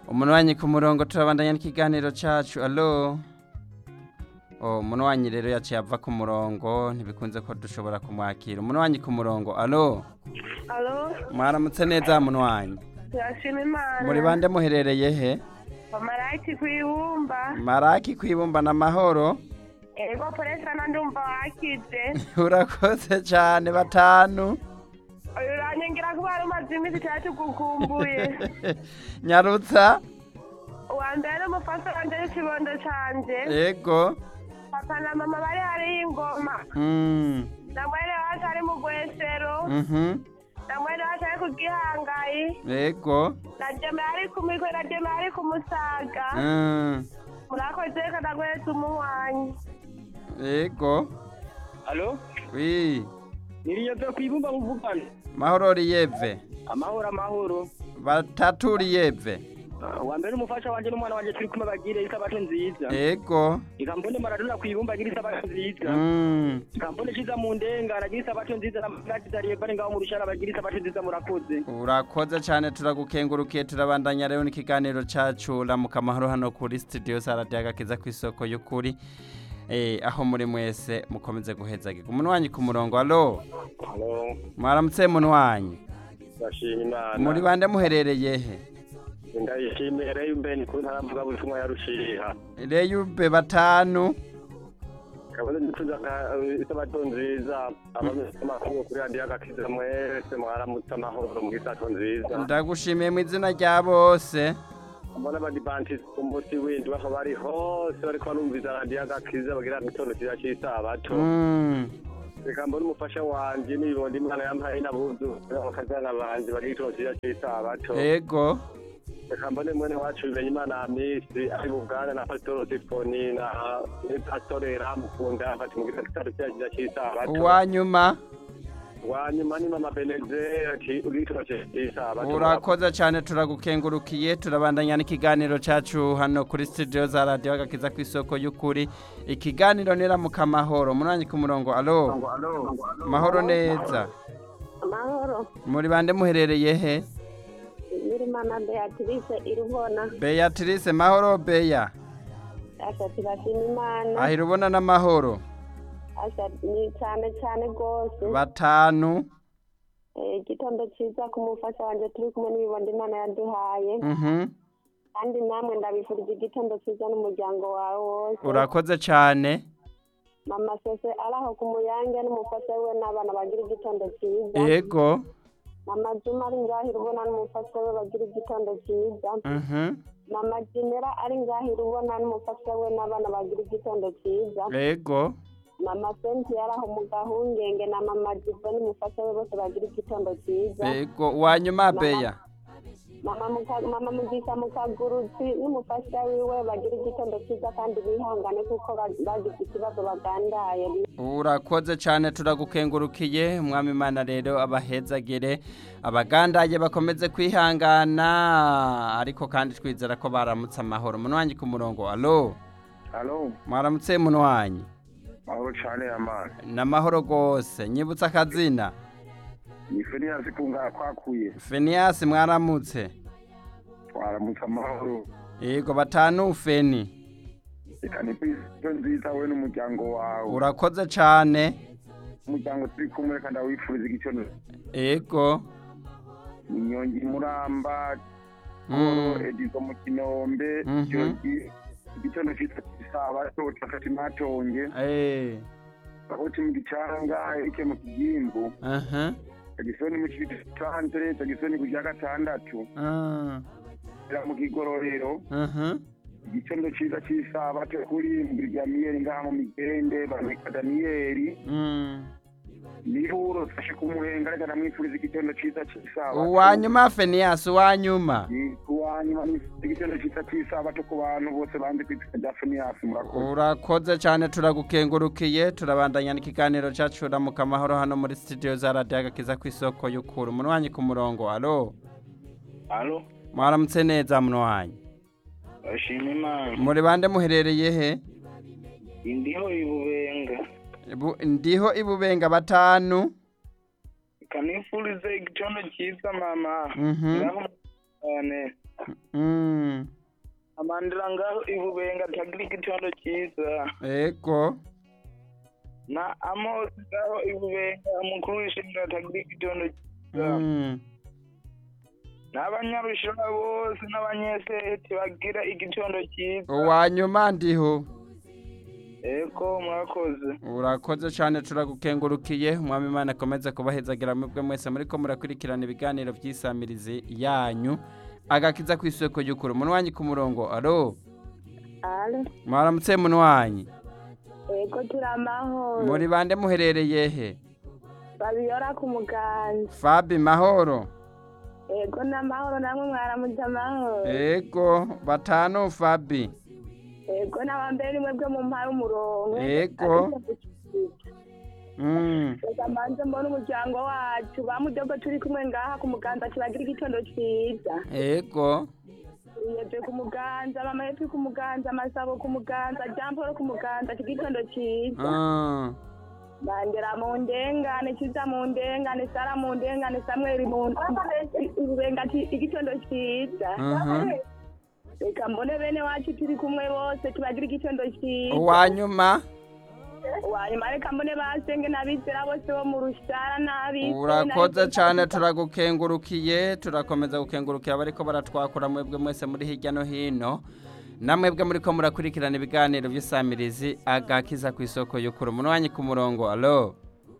umunwanyi ku murongo turabandanya n'ikiganiro cacu alo oh, umunwanyi rero yaciye ava ku murongo ntibikunze ko dushobora kumwakira umunwanyi ku murongo alo Alo, mwaramutse neza munwanyi turashima Imana. muri bande muherereye he Amarayiti kwibumba. maraki kwibumba n'amahoro Ego polesa na ndumva wakize. urakoze cyane batanu Uyu uranyongera kuba wari umaze iminsi itatu gukumbuye. nyarutsa Uwa mbere n'umufasha wanje n'ikibondo canje. yego Papa na mama bari hariyo ingoma. mm. Na mwene wacu ari mu gwesero. mhm Na mwene wacu ari ku gihangayi. yego Na jeme ari ku mikwe na jeme ari ku musaga. mm. Murakoze kana gwese umuhwanyi. yego Alo? wi Niriyeve kwibumba muvugana. mahoro riyeve Amahoro amahoro. batatu riyeve Wa mbere umufasha wanje n'umwana wanje turi kumwe bagire isabato nziza. yego Ikambone maradona kwibumba agira isabato nziza. mm. Ikambone ciza mu ndenga aragira isabato nziza na mugati zariye bari ngaho mu rushara bagira isabato nziza murakoze. urakoze cyane turagukengurukiye turabandanya rero n'ikiganiro cacu ramuka amahoro hano kuri studio saradiyo agakiza ku isoko y'ukuri eh, aho muri mwese mukomeze guhezagirwa umunwanyi ku murongo alo Halo, mwaramutse munwanyi ndashima Imana. muri bande muherereye he Ndayishimiye rero mbeni ku ntara mvuga butumwa ya Rushiha. reyube batanu Kabaze nifuza ka isabato nziza abameze amakuru kuri radiyo agakiza mwese mwaramutse amahoro mu gisato nziza. ndagushimiye mu izina rya bose Mbona abadivanti ku munsi w'indwi aho bari hose bariko barumviza radiyo agakiza bagira igitondo cyiza cy'isabato. Mm. Reka mbone umufasha wanje n'ibibondo Imana yampaye n'abuzu bakazana banje bagira igitondo cyiza cy'isabato. yego reka mbone mwene wacu bimenye imana misi ari buganda na pasitoro sifoni na pasitore ramukunda afati mu gisagara cyagira cy'isabato uwanyuma wanyuma ni mama beneze ati ugitoke cy'isabato urakoze cyane turagukengurukiye turabandanya n'ikiganiro cyacu hano kuri studio za radiyo agakiza ku isoko y'ukuri ikiganiro niramuka amahoro munanyi ku murongo alo mahoro neza Amahoro. muri bande muherereye he Nyirimana Beatrice irubona. beatrice mahoro beya Asha turashima Imana. ahira ubona n'amahoro Asha ni cyane cyane rwose. batanu Eh, igitondo cyiza ku mufasha wanjye turi kumwe n'ibibondo imana yaduhaye mhm kandi namwe ndabifurije igitondo cyiza n'umuryango wawe wose urakoze cyane mama sese ari aho ku muyange n'umufasha we n'abana bagira igitondo cyiza yego mama juma ari ngahira ubona n'umufasha we bagira igitondo cyiza mhm mama jinera ari ngahira ubona n'umufasha we n'abana bagira igitondo cyiza yego mama senti yari aho mu gahungenge na mama jivo n'umufasha we bose bagira igitondo cyiza yego uwanyuma beya mama muka- mama mugisha mukagurutsi n'umufasha wiwe bagira igitondo cyiza kandi bihangane kuko ba- bagize ikibazo bagandaye urakoze cyane turagukengurukiye umwami imana rero abahezagire abagandaye bakomeze kwihangana ariko kandi twizera ko baramutse amahoro munwanyi ku murongo alo halo mwaramutse munwanyi mahoro cyane amana n'amahoro rwose nyibutsa akazina ni feniyasi kunga kwakuye feniyasi mwaramutse twaramutse amahoro yego batanu feni reka ni kwizo nziza we n'umuryango wawe urakoze cyane umuryango turi kumwe reka ndawifuriza igitondo yego inyongi muramba Mm. edizo mu kinombe Mhm. Jogi, igitondo cyiza cy'isabato cafata imatonge Eh, bakoti mu gicanga ike mu kigimbu aha tagisoni mu kitantere tagisoni ku rya gatandatu ah, era mu kigororero aha igitondo cyiza cy'isabato kuri mbiryamiyeri ngaha mu migende bamwita daniyeli mm. nihuro fashe kumuhenga reka ndamwifuriza igitondo cyiza cy'isabato uwanyuma feniyasi uwanyuma uwanyuma ni igitondo cyiza cy'isabato ku bantu bose banze ku izina rya feniyasi murakoze urakoze cyane turagukengurukiye turabandanya n'ikiganiro cyacu ramuka amahoro hano muri studio za radiyo agakiza ku isoko y'ukuri umunwanyi ku murongo alo Alo? mwaramutse neza munwanyi Bashima Imana. muri bande muherereye he Indiho ibubenga. Bu- ndiho ibubenga batanu Kanifurize igitondo cyiza mama. Mhm. Ngaho cyane. Mm. ngaho ibubenga tagira igitondo cyiza ego na amos ngaho ibubenga umukuru w'ishingiro tagira igitondo cyiza Mm. n'abanyarushora bose n'abanyeseti bagira igitondo cyiza uwa nyuma ndiho eko mwakoze urakoze cyane turagukengurukiye umwami imana akomeze kubahezagira mwebwe mwese muri ko murakurikirana ibiganiro by'isamirizi yanyu agakiza ku isoko y'ukuri umunwanyi ku murongo alo ale mwaramutse munwanyi ego turi amahoro muri bande muherereye he babiyora ku muganza fabi mahoro ego n'amahoro namwe mwaramutse amahoro ego batanu fabi ego n'abambere nimwe bwe mu mpara umurongo Ego. Mm. reka mbanze mbona umuryango wacu bamudogo turi kumwe ngaha ku muganza tubagira igitondo cyiza ego yebye ku muganza mama yepi ku muganza masabo ku muganza jamporo ku muganza igitondo cyiza Ah. bandera mu ndengane kiza mu ndengane sara mu ndengane samweli mu ubenga igitondo cyiza Mhm. reka mbone bene wacu turi kumwe bose tubagira igitondo cyiza uwa nyuma wanyuma reka mbone basenge n'abizera bose bo mu rushara n'abizera urakoze cyane turagukengurukiye turakomeza gukengurukira abariko baratwakura mwebwe mwese muri hirya no hino namwebwe muri ko murakurikirana ibiganiro by'isamirizi agakiza ku isoko y'ukuri umunwanyi ku murongo alo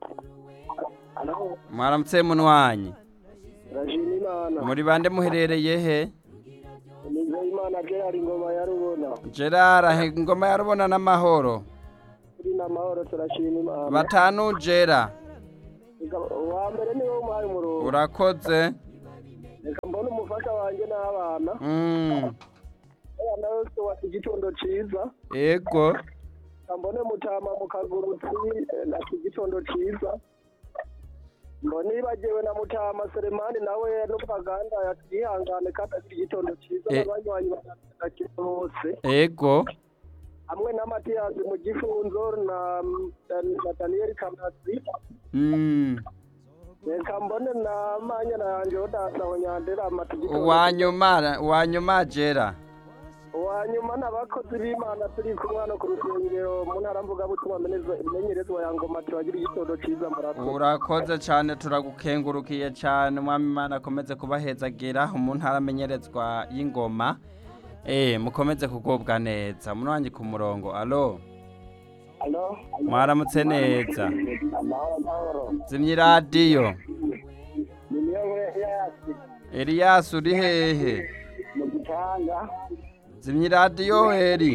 mwaramutse munwanyi rashima imana muri bande muherereye he nizeye imana gerard ingoma ya rubona gerard ahe ingoma ya rubona n'amahoro turi n'amahoro turashima imana batanu gera uwa mbere niwe umuhaye umurongo urakoze reka mbone umufasha wanjye n'abana Mm, abana bose wa igitondo cyiza ego reka mbone mutama mu kagurutsi eh, ati igitondo cyiza mbone yibagiwe na mutama seremani nawe n'ubwaganda yihangane kandi agira igitondo cyiza Eh. n'abanywanyi bakira bose ego hamwe na matiyasi mu gifunzo na na daniyeli kamasi Mm, reka mbone na manyana yanjye odasaho nyandera amata igitondo uwa nyuma uwa nyuma gera uwa nyuma n'abakozi b'imana turi kumwe hano ku rusengero mu ntara mvugabutumwa meneza- imenyerezwa ya ngoma tubagira igitondo cyiza murakoze urakoze cyane turagukengurukiye cyane umwami imana akomeze kubahezagira umuntu aramenyerezwa y'ingoma eh mukomeze kugubwa neza umunwanyi ku murongo alo alo mwaramutse neza amahoro amahoro zimya iradiyo ni niyo yasi elias uri hehe mu gitanga zimya iradiyo eri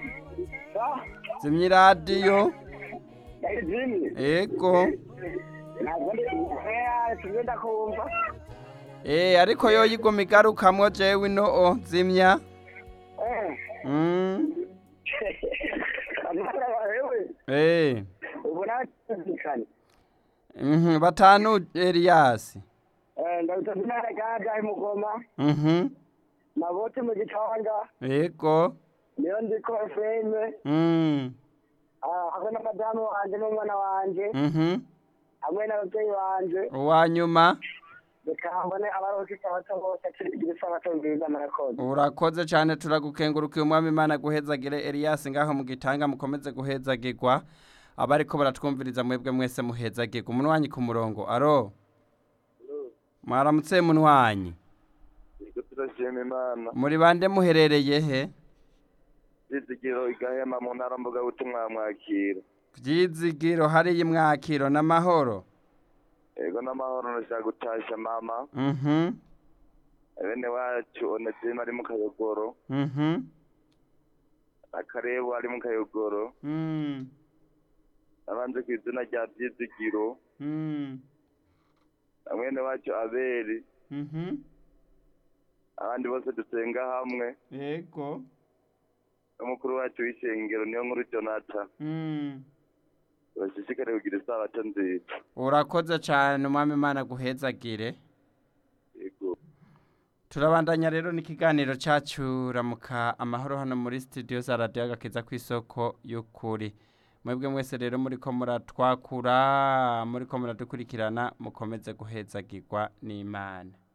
zimya iradiyo jimmy ego ntabwo ndi yasi ngenda kumva eh ariko yo yiguma igarukamwo jewe ino o zimya eh mm. amahoro abahewe eh ubu natumvikanye mhm batanu elias ndabisabye intara gada imugoma mhm nabote mu gitanga ego niyo ndiko efeme mm. hamwe na madamu wanje n'umwana wanje mhm hamwe n'ababyeyi banje uwa nyuma reka mbone abarozi isabato bose tugira isabato nziza murakoze urakoze cyane turagukengurukiye umwami imana guhezagire elias ngaho mu gitanga mukomeze guhezagirwa abariko baratwumviriza mwebwe mwese muhezagirwa umunwanyi ku murongo aro mwaramutse munwanyi niko turashima imana muri bande muherereye he izigiro igahema mu ntara mvugabutumwa mwakira byizigiro hariya imwakiro n'amahoro ego n'amahoro nashaka gutasha mama mhm bene wacu onezima ari mu kayogoro mhm akarebu ari mu kayogoro mm abanze ku izina rya byizigiro mm na mwene wacu aberi mhm abandi bose dusenga hamwe yego n'umukuru wacu w'ishengero niyo nkuru jonathan mm bashishikare kugira isabato nziza urakoze cyane umwami imana guhezagire yego turabandanya rero n'ikiganiro cyacu ramuka amahoro hano muri studio za radiyo agakiza ku isoko y'ukuri mwebwe mwese rero muri ko muratwakura muri ko muradukurikirana mukomeze guhezagirwa n'imana